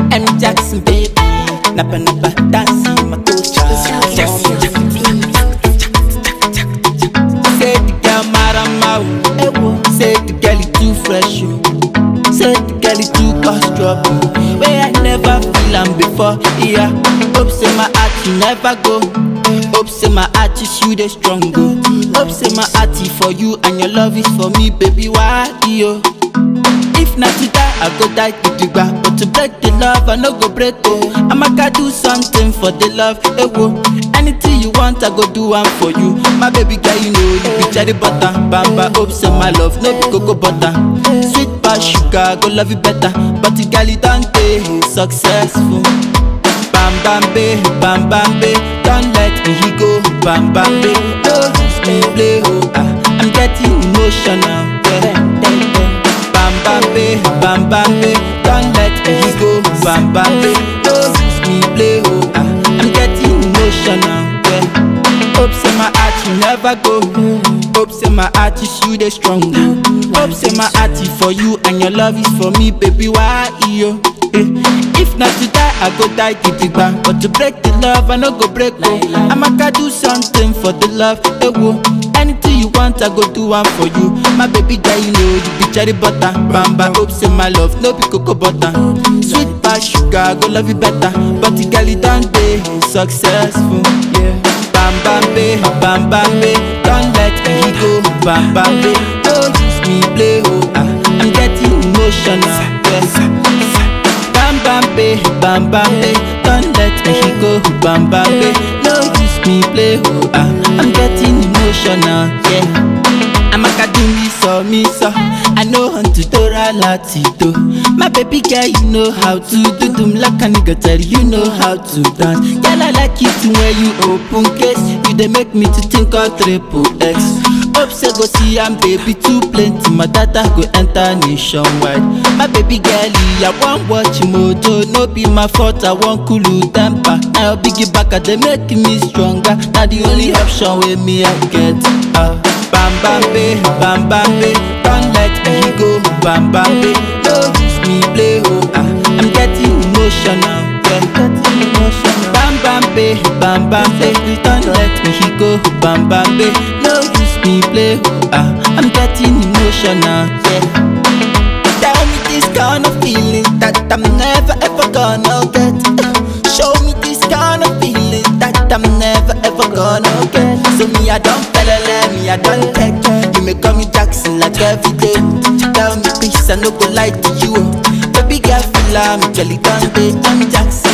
M Jackson, baby. Napa napa, dancing, my culture. Say the girl marama, oh. Say the girl is too fresh, oh. Say the girl is too cause trouble. Where I never feel am before, yeah. Hope say my heart you never go. Hope say my heart is you the strong go. Hope say my heart is for you and your love is for me, baby. Why yo? If not to die, I go die to the ground. But to break the love, I no go break oh. I'ma go do something for the love, eh whoa. Anything you want, I go do one for you. My baby girl, you know you be cherry butter. Bamba, hope say my love, no be cocoa butter. Sweet past sugar, go love you better. But the girl, it don't dey successful. Bam bam be, bam bam be, don't let me go. Bam bam be, don't use me play oh. Ah, I'm getting emotional. Yeah. Bam bam be, bam bam be, don't let me go. Bam bam be, don't use me play oh. Ah, I'm getting emotional. Yeah. Hope say my heart you never go. Hope say my heart is you the strong. Hope say my heart is for you and your love is for me, baby. Why yo? Eh. If not to die, I go die gidigba. But to break the love, I no go break oh. I'ma go do something for the love, eh whoa. Anything you want, I go do one for you. My baby girl, you know you be cherry butter. Bamba, hope say my love, no be cocoa butter. Sweet past sugar, I go love you better. But the girl, it don't dey successful. Yeah. Bam bam be, bam bam be, don't let me go. Bam bam be, don't use me play oh. Ah, I'm getting emotional. Yeah. Bam bam be, bam bam be, don't let me go. Bam bam be, no use me play oh. Ah, I'm getting emotional. Yeah. I'm a do me so me so I know how to do latito My baby girl you know how to do them like a nigga tell you know how to dance Girl I like it when you open case You they make me to think of triple X Hope say go see am baby too plenty My data go enter nationwide My baby girl I want watch mojo No be my fault I want cool temper Now biggie back they make me stronger Now the only option with me I get uh, Bam bam be, bam bam be, don't let me go. Bam bam be, don't use me play oh. Ah, I'm getting emotional, yeah. Getting emotional. Bam bam be, bam bam be, don't let me go. Bam bam be, no use me play oh. Ah, I'm getting emotional, yeah. Tell me this kind of feeling that I'm never ever gonna get. Show me this kind of feeling that I'm never ever gonna get. So me I don't felele, me I don't take. You may call me Jackson like every day. Tell me peace, I no go lie to you. Baby girl, feel I'm jelly done day. I'm Jackson.